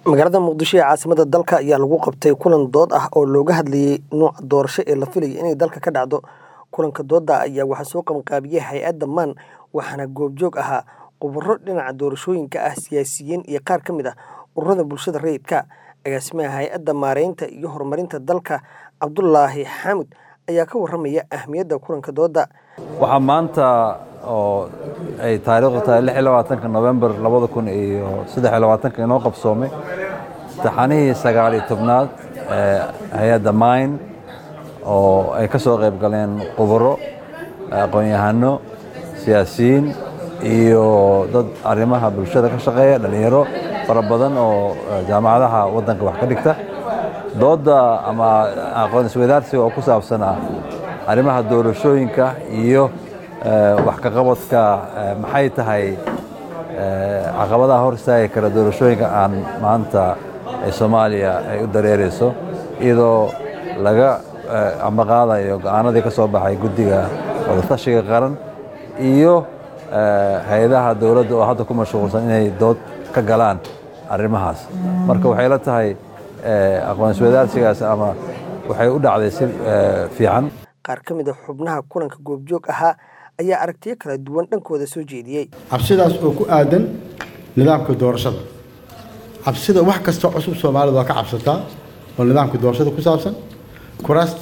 magaalada muqdisho ee caasimada dalka ayaa lagu qabtay kulan dood ah oo looga hadlayay nooca doorasho ee la filayo inay dalka ka dhacdo kulanka dooda ayaa waxaa soo qabanqaabiyey hay-adda maan waxaana goobjoog ahaa khubaro dhinaca doorashooyinka ah siyaasiyiin iyo qaar ka mid ah ururada bulshada rayidka agaasimaha hay-adda maareynta iyo horumarinta dalka cabdulaahi xaamud ayaa ka waramaya ahmiyadda kulanka dooda waxaa maanta oo ay taariikhdu tahay lix iyo labaatanka novembar labada kun iyo saddex iyo labaatanka inoo qabsoomay taxanihii sagaal iyo tobnaad ee hay-adda mine oo ay ka soo qayb galeen khubaro aqoon-yahano siyaasiyiin iyo dad arrimaha bulshada ka shaqeeya dhallinyaro fara badan oo jaamacadaha waddanka wax ka dhigta doodda ama aqoon isweydaarsiga oo ku saabsan ah arrimaha doorashooyinka iyo wax ka qabadka maxay tahay caqabadaha hor istaagi kara doorashooyinka aan maanta ee soomaaliya ay u dareereyso iyadoo laga ambaqaadayo go-aanadii ka soo baxay guddiga wadatashiga qaran iyo hay-adaha dowladda oo hadda ku mashquulsan inay dood ka galaan arrimahaas marka waxay la tahay aqoon isweydaarsigaas ama waxay u dhacday si fiican qaar ka mid a xubnaha kulanka goobjoog ahaa ayaa aragtiyo kala duwan dhankooda soo jeediyey cabsidaas oo ku aadan nidaamka doorashada cabsida wax kastoo cusub soomaalida waa ka cabsataa oo nidaamka doorashada ku saabsan kuraasta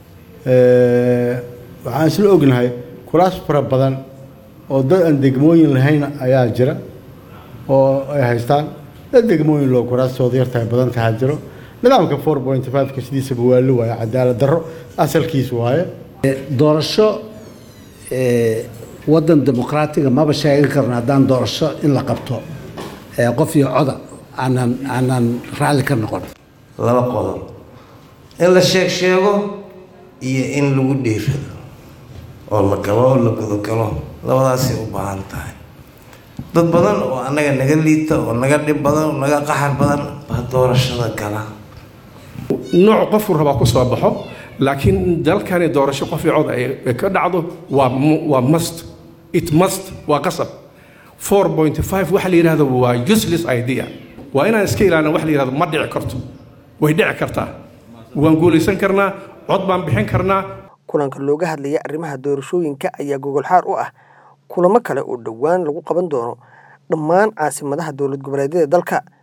waxaan isla ognahay kuraas fara badan oo dad aan degmooyin lahayn ayaa jira oo ay haystaan dad degmooyin loo kuraastooda yartahay badan tahaa jiro nidaamka four point five-ka sidiisaba waa la waaye cadaalad darro asalkiis waaye doorasho waddan dimuqraatiga maba sheegan karno haddaan doorasho in la qabto qof iyo coda aanan aanan raalli ka noqon laba qodob in la sheeg sheego iyo in lagu dhiirado oo la galo oo la gudogalo labadaasay u baahan tahay dad badan oo annaga naga liita oo naga dhib badan oo naga qaxar badan baa doorashada gala nooc qofku rabaa ku soo baxo laakiin dalkani doorasho qof iyo cod ay ka dhacdo waa waa must it must waa qasab four point five waxa la yidhahdo waa useless idea waa inaan iska ilaalin wax la yidhahdo ma dhici karto way dhici kartaa waan guulaysan karnaa cod baan bixin karnaa kulanka looga hadlaya arrimaha doorashooyinka ayaa gogolxaar u ah kulamo kale oo dhowaan lagu qaban doono dhammaan caasimadaha dowlad goboleedyada dalka